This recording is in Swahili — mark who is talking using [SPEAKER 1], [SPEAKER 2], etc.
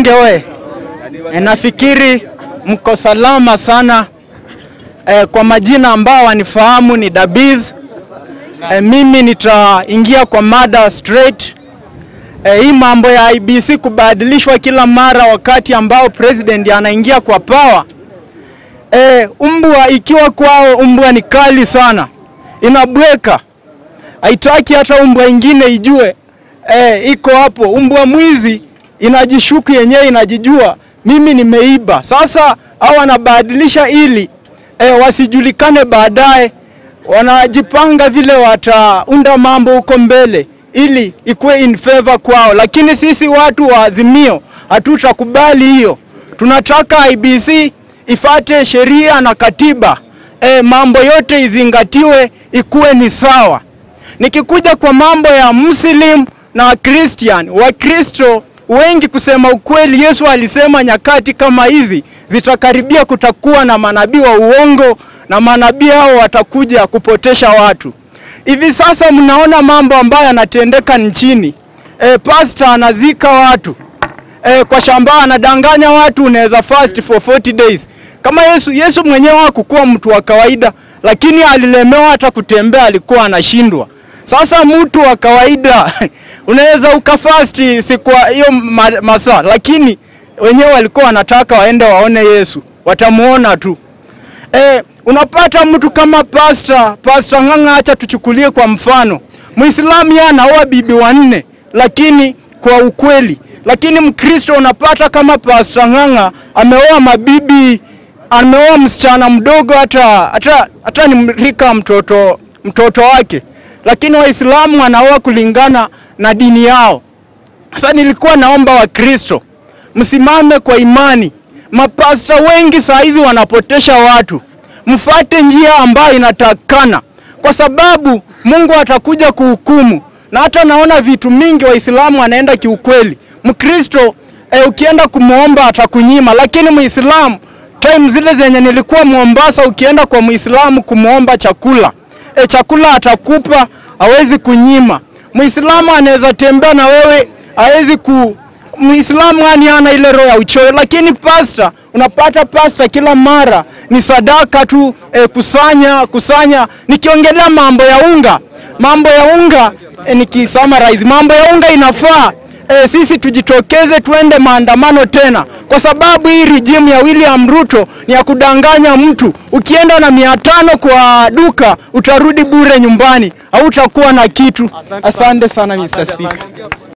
[SPEAKER 1] Bunge we, e, nafikiri mko salama sana e, kwa majina ambao wanifahamu ni Dabiz. E, mimi nitaingia kwa mada straight. E, hii mambo ya IBC kubadilishwa kila mara wakati ambao president anaingia kwa power. E, umbwa ikiwa kwao, umbwa ni kali sana, inabweka, haitaki hata umbwa ingine ijue e, iko hapo. Umbwa mwizi inajishuku yenyewe, inajijua mimi nimeiba. Sasa hao wanabadilisha ili e, wasijulikane baadaye, wanajipanga vile wataunda mambo huko mbele ili ikuwe in favor kwao, lakini sisi watu wa Azimio hatutakubali hiyo. Tunataka IBC ifate sheria na katiba e, mambo yote izingatiwe, ikuwe ni sawa. Nikikuja kwa mambo ya Muslim na Christian, Wakristo wengi kusema ukweli, Yesu alisema nyakati kama hizi zitakaribia, kutakuwa na manabii wa uongo na manabii hao watakuja kupotesha watu. Hivi sasa mnaona mambo ambayo yanatendeka nchini. E, pastor anazika watu e, kwa shamba anadanganya watu, unaweza fast for 40 days kama Yesu. Yesu mwenyewe hakukuwa mtu wa kawaida, lakini alilemewa hata kutembea, alikuwa anashindwa. Sasa mtu wa kawaida unaweza ukafasti siku hiyo masaa, lakini wenyewe walikuwa wanataka waende waone Yesu, watamuona tu. E, unapata mtu kama pasta pasta Ng'ang'a, acha tuchukulie kwa mfano, Muislamu yeye anaoa bibi wanne, lakini kwa ukweli, lakini Mkristo unapata kama pasta Ng'ang'a ameoa mabibi, ameoa msichana mdogo, hata hata hata ni rika mtoto mtoto wake, lakini Waislamu wanaoa kulingana na dini yao. Sasa nilikuwa naomba Wakristo msimame kwa imani. Mapasta wengi saa hizi wanapotesha watu, mfate njia ambayo inatakana, kwa sababu Mungu atakuja kuhukumu. Na hata naona vitu mingi Waislamu wanaenda kiukweli. Mkristo e, ukienda kumwomba atakunyima, lakini Muislamu time zile zenye nilikuwa Mombasa, ukienda kwa Muislamu kumwomba chakula e, chakula atakupa, hawezi kunyima. Muislamu anaweza tembea na wewe, hawezi ku Muislamu yani ana ile roho ya uchoyo, lakini pasta, unapata pasta kila mara ni sadaka tu e, kusanya kusanya. Nikiongelea mambo ya unga, mambo ya unga e, nikisummarize mambo ya unga inafaa e, sisi tujitokeze tuende maandamano tena, kwa sababu hii regime ya William Ruto ni ya kudanganya mtu. Ukienda na mia tano kwa duka utarudi bure nyumbani, hautakuwa na kitu. Asante sana Mr. Speaker.